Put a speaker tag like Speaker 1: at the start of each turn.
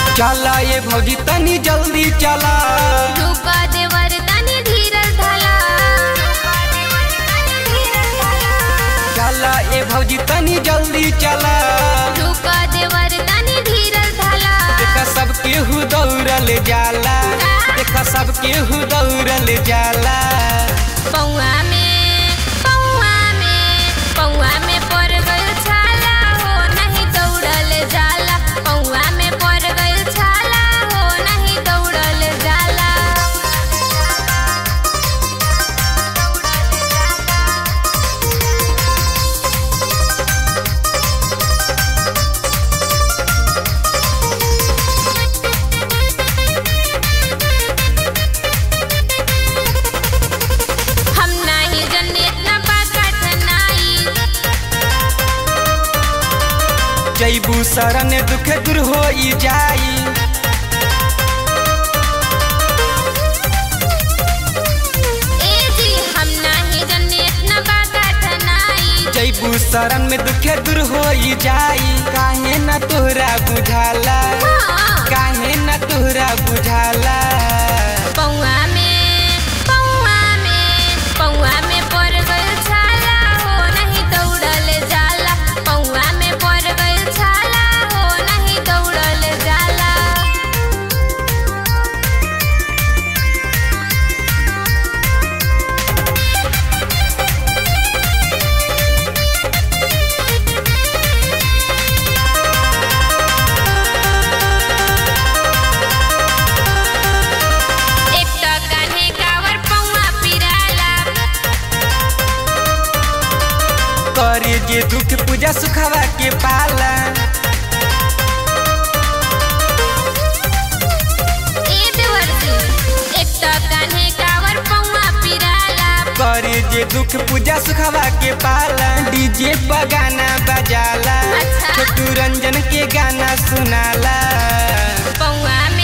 Speaker 1: चला ये भौजी तनी जल्दी चला
Speaker 2: रुका देवर तनी धीरज धला
Speaker 1: चला ये भौजी तनी जल्दी चला
Speaker 2: रुका देवर तनी धीरज धला
Speaker 1: देखा सब केहू दौड़ल जाला देखा सब केहू दौड़ल जाला
Speaker 2: पौआ में पौआ में पौआ में पड़ गइल छाला हो नहीं दौड़ल जाला पौआ में पड़ गइल छाला हो नहीं दौड़ल जाला हम नाही जन्नत ना बाकट नाई
Speaker 1: जैबू शरण दुख दूर हो जाई
Speaker 2: ए जी हम नाही जन्नत ना बाकट नाई
Speaker 1: जैबू शरण में दुख दूर हो जाई काहे न तोहरा बुझाला
Speaker 2: हाँ।
Speaker 1: काहे न तोहरा बुझाला
Speaker 2: पौआ में पौआ में पौआ में पड़ गइल छाला हो नहीं दौड़ल जाला पौआ में पड़ गइल छाला हो नहीं दौड़ल जाला एक त कान्हे कावर पौआ पिराला
Speaker 1: करे जे दुख पूजा सुखावा के पाला
Speaker 2: ए देवरजी एक त कान्हे कावर पौआ पिराला
Speaker 1: करे जे दुख पूजा सुखावा के पाला डीजे पर गाना बजाला
Speaker 2: अच्छा।
Speaker 1: छोटू रंजन के गाना सुनाला
Speaker 2: पौआ में